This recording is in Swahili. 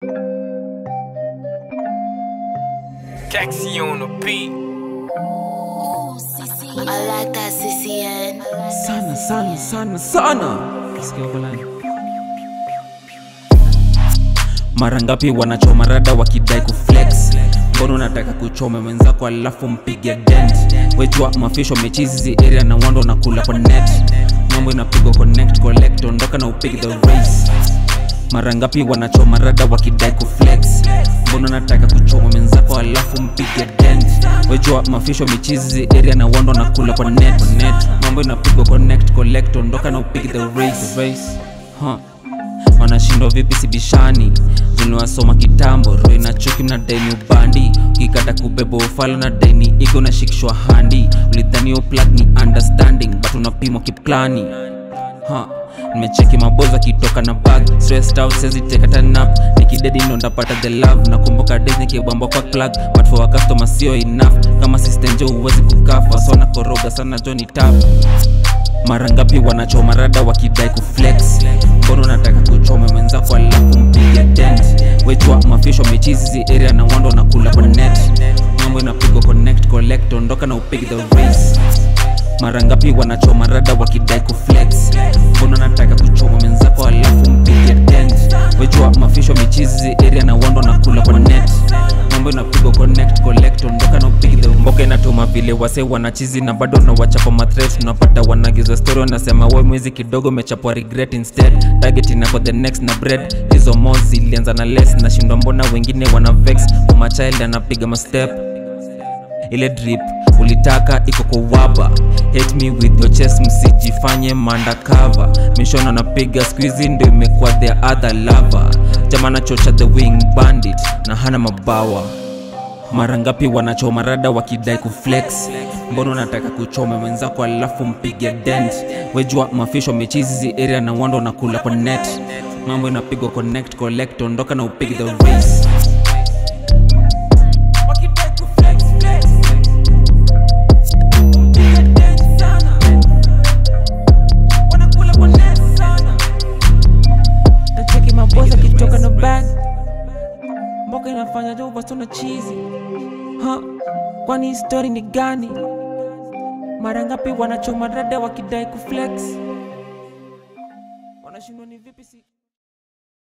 Taxi on the beat. I like that CCN. sana sana sana sana Kisikia fulani. mara ngapi wanachoma rada wakidai kuflex mbona unataka kuchoma mwenzako alafu mpige dent wejua mafisho mechizi area na wando na kula kwa net mambo inapigwa connect collect ondoka na upige the race mara ngapi wanachoma rada wakidai kuflex mbona unataka kuchoma mwenzako alafu mpige dent wejua mafisho michizi area na wando na kula kwa net, net. mambo inapigwa connect collect ondoka na upige the race, the race. Huh wanashindwa vipi sibishani ziliwasoma kitambo roho inachuki mna daini ubandi ukikata kubeba ufalo na daini igo nashikishwa handi ulidhani plug ni understanding but unapimwa kiplani ha nimecheki maboza kitoka na bag stressed out sezi take hata nap nikidedi ndo ndapata the love nakumbuka days nikibamba kwa plug but for a customer sio enough kama system jo huwezi kukafa so nakoroga sana jo ni tap mara ngapi wanachoma rada wakidai kuflex mbona unataka kuchoma mwenzako alafu mpige dent wechwa mafisho mechizi area na wando na kula kwa net mambo inapigwa connect collect ondoka na upige the race mara ngapi wanachoma rada wakidai kuflex mbona unataka kuchoma mwenzako alafu mpige dent wechwa mafisho mechizi area na wando na kula kwa net mambo inapigwa connect collect ondoka na upige the mboka inatuma vile wase wanachizi na bado na wachapa mathreat tunapata wanagiza story wanasema we mwizi kidogo mechapwa regret instead target inako the next na bread hizo mo zilianza na less nashindwa mbona wengine wana vex uma child anapiga mastep ile drip ulitaka iko kwa waba hate me with your chest msijifanye mandakava mishona anapiga squeezy ndo imekuwa the other lover jamana chocha the wing bandit na hana mabawa mara ngapi wanachoma rada wakidai kuflex mbona unataka kuchoma mwenzako alafu mpige dent wejua mafisho mechizi area na wando na kula kwa net mambo inapigwa connect collect ondoka na upige the race nacheki maboza kitoka na bag mboka inafanya jo bastona chizi ha kwani hii story ni gani mara ngapi wanachoma rada wakidai kuflex wanashindwa ni vipi si